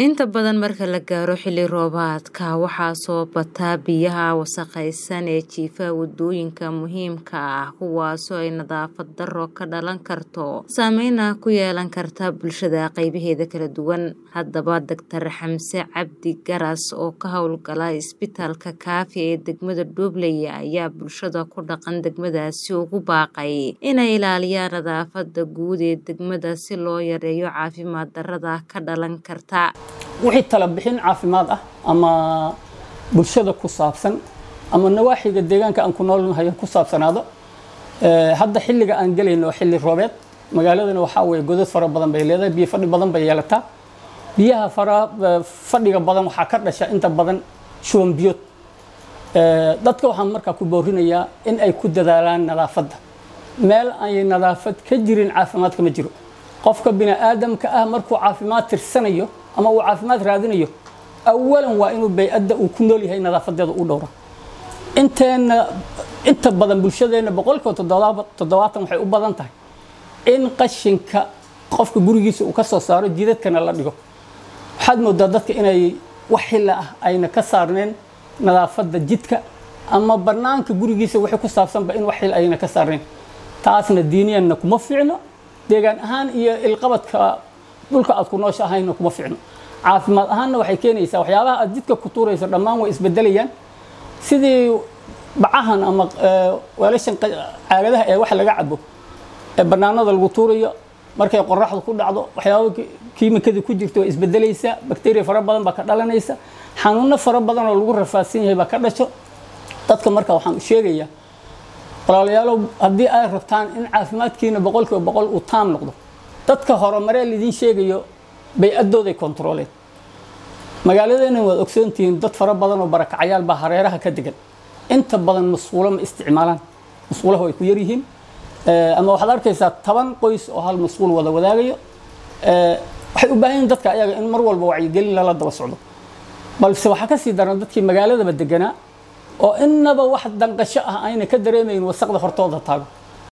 Inta badan marka la gaaro xilli roobaadka waxaa soo bata biyaha wasakhaysan ee jiifa wadooyinka muhiimka ah kuwaasoo ay nadaafad darro ka dhalan karto saameyna ku yeelan karta bulshada qaybaheeda kala duwan. Haddaba Dr. Xamse Cabdi Garas oo ka howlgala isbitaalka Kaafi ee degmada Doobley ayaa bulshada ku dhaqan degmadaasi ugu baaqay inay ilaaliyaan nadaafadda guud ee degmada si loo yareeyo caafimaad darrada ka dhalan karta. wixii tala bixin caafimaad ah ama bulshada ku saabsan ama nawaaxiga deegaanka aan ku noolnahay ku saabsanaado hadda xilliga aan gelayno waa xilli roobeed magaaladana waxaa weeye godad fara badan bay leedahay biyo fadhi badan bay yeelataa biyaha fara fadhiga badan waxaa ka dhasha inta badan shuban biyood dadka waxaan markaa ku boorinayaa in ay ku dadaalaan nadaafadda meel ay nadaafad ka jirin caafimaadka ma jiro qofka bini aadamka ah markuu caafimaad tirsanayo ama uu caafimaad raadinayo awalan waa inuu bay-adda uu ku nool yahay nadaafadeeda u dhowra inteena inta badan bulshadeenna boqolkiiba toddobaatan waxay u badan tahay in qashinka qofka gurigiisa uu ka soo saaro jidadkana la dhigo waxaad moodaa dadka inay wax xilla ah ayna ka saarneen nadaafadda jidka ama bannaanka gurigiisa wixii ku saabsanba in wax xil ayna ka saarneen taasna diiniyanna kuma fiicno deegaan ahaan iyo ilqabadka dhulka aad ku noosha ahayna kuma fiicno caafimaad ahaanna waxay keenaysaa waxyaabaha aad jidka ku tuurayso dhammaan way isbedelayaan sidii bacahan ama weelashan caagadaha ee wax laga cabo ee bannaanada lagu tuurayo markay qoraxdu ku dhacdo waxyaaba kiimikadii ku jirto way isbedelaysaa bakteriya fara badan baa ka dhalanaysa xanuuno fara badan oo lagu rafaadsan yahay baa ka dhasho dadka marka waxaan sheegayaa walaalayaalow haddii ay rabtaan in caafimaadkiina boqolkiiba boqol uu taam noqdo dadka horumaree lidiin sheegayo bay-adooday kontarooleen magaaladeena waad ogsoontihiin dad fara badan oo barakacayaal baa hareeraha ka degan inta badan masquulo ma isticmaalaan masquulaha way ku yaryihiin ama waxaad arkaysaa toban qoys oo hal masquul wada wadaagayo waxay u baahan yihin dadka ayaga in mar walba wacyigelin lala daba socdo balse waxaa ka sii daran dadkii magaaladaba deganaa oo innaba wax danqasho ah ayna ka dareemayn wasaqda hortooda taago